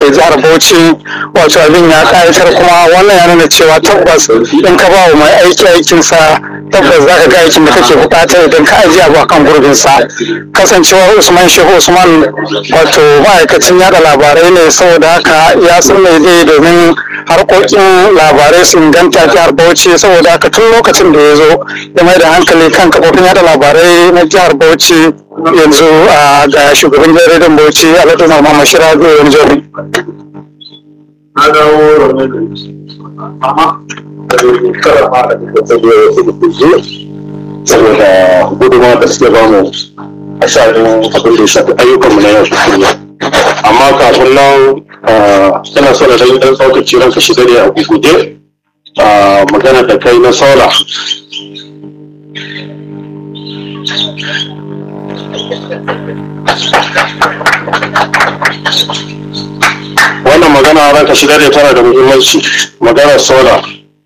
ke jihar Bauchi wato abin ya kayatar kuma wannan ya nuna cewa tabbas in ka ba wa mai aiki aikinsa tabbas za ka ga aikin da kake bukata idan ka ajiye abu akan gurbinsa kasancewar Usman Shehu Usman wato ma'aikacin yada labarai ne saboda haka ya san mai zai domin harkokin labarai su inganta jihar Bauchi saboda haka tun lokacin da ya zo ya mai da hankali kan kafofin yada labarai na jihar Bauchi yanzu ga shugaban jaridan Bauchi Alhaji Muhammad Shirago yanzu. Na dawo amma karama da kuka tsaye wasu da kuzo saboda gudunmawa da suke bamu a sha'anin abin da ya shafi ayyukanmu na yau da kullum. Amma kafin nan ina so da dan tsaukaci ranka shiga ne a guguje magana da kai na sola wannan magana ranka shiga ne tana da muhimmanci magana sola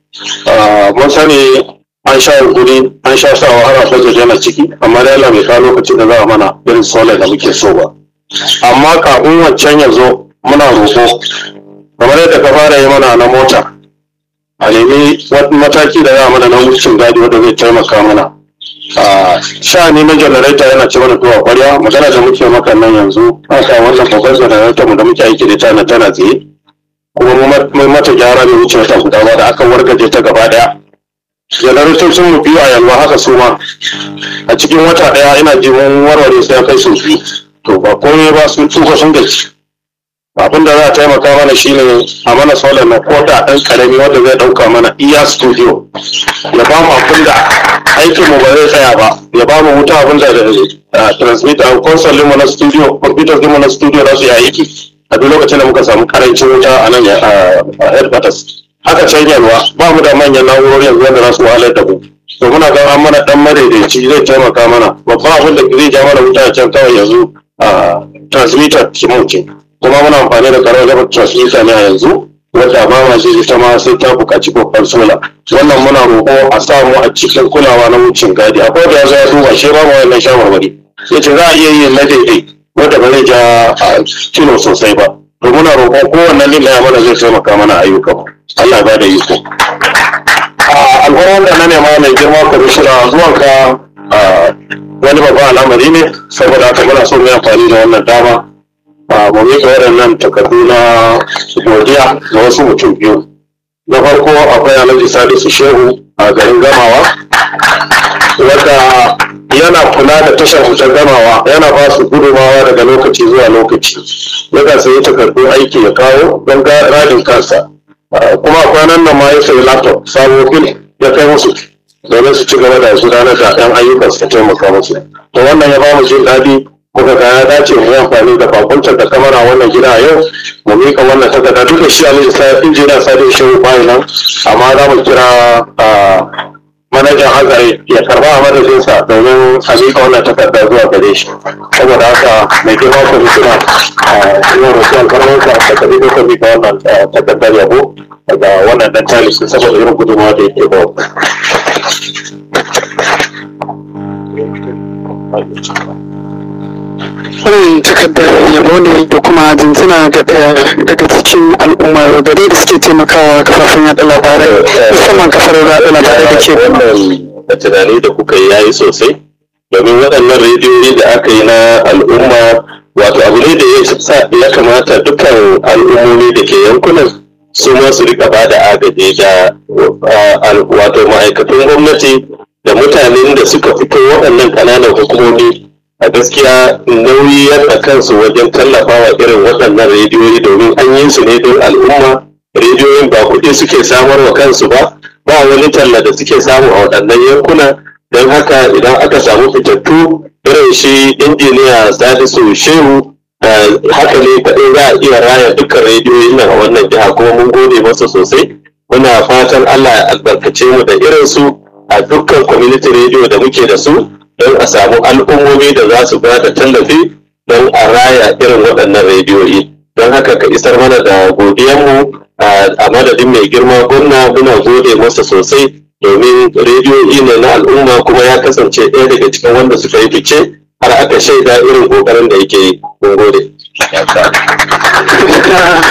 mun sani an sha guri an sha sa wahala budget yana ciki amma da Allah bai kawo lokacin da za a mana irin sola da muke so ba amma kafin wancan ya zo muna roƙo kamar yadda ka fara yi mana na mota a nemi mataki da za mana na wucin gadi wanda zai taimaka mana sha'ani na janareta yana ci mana tuwa kwarya magana da muke maka nan yanzu haka wannan babbar janareta mu da muke aiki da tana tana tsaye kuma mu mata gyara bai wuce wata guda ba da aka wargaje ta gaba daya janaretocin mu biyu a yalwa haka su ma a cikin wata daya ina ji mun warware sai kai su biyu to ba komai ba sun tsufa sun gaci abin da za a taimaka mana shine a mana solar na koda ɗan karami wanda zai ɗauka mana iya studio ya ba mu abin da aikin mu ba zai tsaya ba ya ba mu wuta abin da transmitter a console mu na studio computer mu na studio za su yi aiki a duk lokacin da muka samu karancin wuta a nan a headquarters haka can yalwa ba mu da manyan na'urori yanzu wanda za su wahalar da mu to muna ga an mana dan madaidaici zai taimaka mana babban abin da zai ja mana wuta a can kawai yanzu a transmitter kimauce kuma muna amfani da karar level transmitter ne a yanzu wadda ba ma zai ita ma sai ta buƙaci babban sola wannan muna roƙo a samu a cikin kulawa na wucin gadi akwai da ya zo ya duba shi ba mu wannan shawarwari ya ce za a iya yin na daidai wadda ba zai ja kilo sosai ba to muna roƙon kowanne lilla ya mana zai taimaka mana ayyukan Allah ba da iko alfarar da na nema mai girma kwamishina zuwanka wani babban al'amari ne saboda haka muna so mu yi amfani da wannan dama mu miƙa waɗannan takardu na godiya ga wasu mutum biyu na farko akwai alhaji salisu shehu a garin gamawa wadda yana kula da tashar wutar gamawa yana ba su gudumawa daga lokaci zuwa lokaci yakan sayi takardu aiki ya kawo don radin kansa kuma kwanan nan ma ya sayi laptop sabo fil ya kai musu domin su ci gaba da gudanar da ɗan ayyukan su taimaka musu to wannan ya ba mu jin daɗi kuka ga ya dace mu yi amfani da bakuntar da kamara wannan gida yau mu mika wannan takarda duk da shi a lissa injiniya sadi shehu bayan nan amma za mu kira manajan hazari ya karba a madadinsa domin a mika wannan takarda zuwa gare shi saboda haka mai girma kwamishina a yau da suwan karmansa da kabi da ka mika wannan takardar yabo daga wannan dan talisi saboda irin gudunmawa da yake ba wannan takardar yabo ne da kuma jinjina ga ɗaya daga cikin al'ummar gari da suke taimakawa kafafen yaɗa labarai musamman kafar yaɗa labarai da ke da tunani da kuka yi yayi sosai domin waɗannan rediyoyi da aka yi na al'umma wato abu ne da ya kamata dukkan al'ummomi da ke yankunan su ma su rika ba da agaji da wato ma'aikatan gwamnati da mutanen da suka fito waɗannan ƙananan hukumomi a gaskiya nauyi yana kansu wajen tallafawa irin waɗannan rediyoyi domin an yi su ne don al'umma rediyoyin ba kuɗi suke samar wa kansu ba ba wani talla da suke samu a waɗannan yankuna don haka idan aka samu fitattu irin shi injiniya salisu shehu haka ne kaɗai za a iya raya dukkan rediyoyin nan a wannan jiha kuma mun gode masa sosai muna fatan allah ya albarkace mu da irin su a dukkan community radio da muke da su don a samu al'ummomi da za su ba da tallafi don a raya irin waɗannan rediyoyi don haka ka isar mana da godiyanmu a madadin mai girma gwamna muna gode masa sosai domin rediyoyi ne na al'umma kuma ya kasance ɗaya daga cikin wanda suka yi fice har aka shaida irin ƙoƙarin da yake yi mun gode